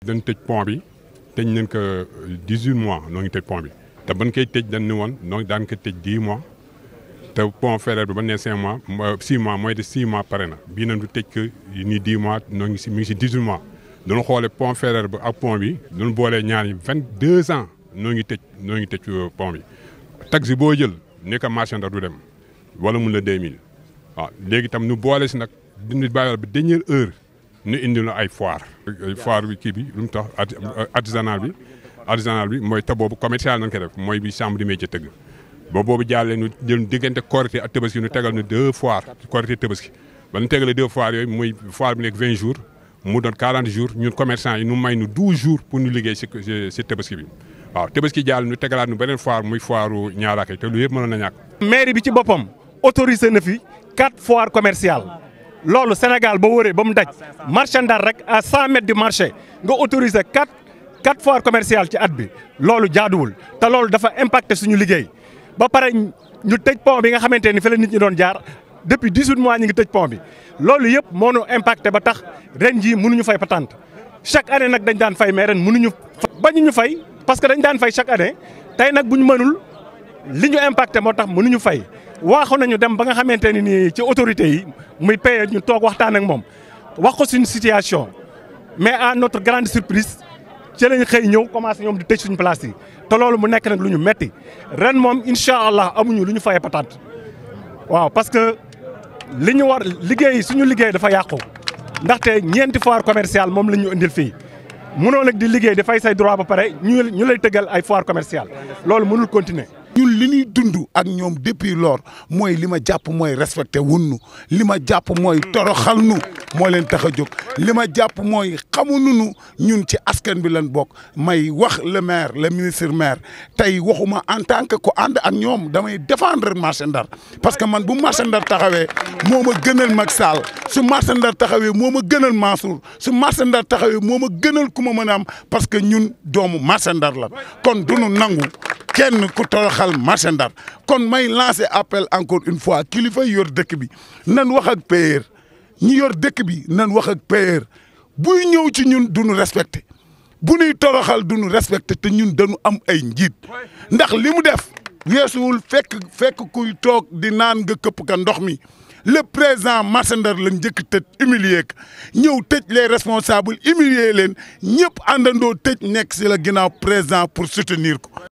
dañ tëj pont bi tëj nañ ko dix huit mois noo ngi tëj pont bi te ban koy tëj dañ ne woon noo daan ko tëj dix mois te pont Faidherbe bi ba nee cinq mois six mois mooy de six mois pare na bii nañ du tëj ko nii dix mois noo ngi si mi ngi si dix huit mois. dañu xoolee pont Faidherbe bi ak pont bi dañu boolee ñaar yi vingt deux ans noo ngi tëj noo ngi tëj pont bi taxi boo jël ne ko marché Ndar du dem wala mun la deux mille waaw léegi tam nu boole si nag dindi bàyyi ba dernière heure nu indi la ay foire foire bi kii bi lu mu tax artisanal bi artisanal bi mooy te boobu commercial nañ ko def mooy bi chambre de métier tëgg ba boobu jàllee nu jël diggante Korité ak Tabaski nu tegal nu deux foires Korité Tabaski ba nu tegalee deux foires yooyu muy foire bi nekk vingt jours mu doon 40 jours ñun commerçant yi nu may nu 12 jours pour ñu liggéey si si tabaski bi waaw tabaski jàll ñu tegalaat nu beneen foire muy foiru ñaaraake te lu yëpp mënoon na ñàkk. mairie bi ci boppam autorisé na fi quatre foires commerciales loolu Sénégal ba wëree ba mu daj marché Ndar rek à 100 mètres du marché nga autorisé quatre quatre foires commerciales ci at bi loolu jaaduwul te loolu dafa impacté suñu liggéey ba pare ñu tëj pont bi nga xamante ni fi la nit ñi doon jaar. depuis 18 mois ñu ngi tëj pont bi loolu yëpp moo ñu impacté ba tax ren jii mënuñu fay patente chaque année nag dañ daan fay mais ren mënuñu bañu ñu fay parce que dañ daan fay chaque année tey nag bu ñu mënul li ñu impacté moo tax mënuñu fay waaxu nañu dem ba nga xamante ne nii ci autorités yi muy paye ñu toog waxtaan ak moom wax ko suñu situation mais à notre grande surprise ci lañ xëy ñëw commencé ñoom di tëj suñu place yi te loolu mu nekk nag lu ñu metti ren moom incha allah amuñu lu ñu fayee patente waaw parce que li ñu war liggéey suñu liggéey dafa yàqu ndaxte ñeenti foire commerciale moom la ñu indil fii mënoo nag di liggéey di fay say droit ba pare ñu ñu lay tëggal ay foire commerciale loolu mënul continuer. ñun li ñuy dund ak ñoom depuis lors mooy li ma jàpp mooy respecté wunnu li ma jàpp mooy toroxal nu moo leen tax a jóg li ma jàpp mooy xamuñu nu ñun ci askan bi lañ bokk may wax le maire le ministre maire tey waxuma en tant que ko ànd ak ñoom damay défendre marché Ndar parce que man bu marché Ndar taxawee moo ma gënal Macky Sall su marché Ndar taxawee moo ma gënal Mansour su marché Ndar taxawee moo ma gënal ku ma mën a am parce que ñun doomu marché Ndar la kon duñu nangu kenn ku toroxal marché Ndar kon may lancer appel encore une fois kilifa yor dëkk bi nan wax ak payeur ñi yor dëkk bi nan wax ak payeur buy ñëw ci ñun duñu respecté bu ñuy toroxal duñu respecté te ñun dañu am ay njiit ndax li mu def weesuwul fekk fekk kuy toog di naan nga këpp ka ndox mi le président marché Ndar la njëkk tëj humilier ko ñëw tëj les responsables humilier leen ñëpp àndandoo tëj nekk si la ginnaaw président pour soutenir ko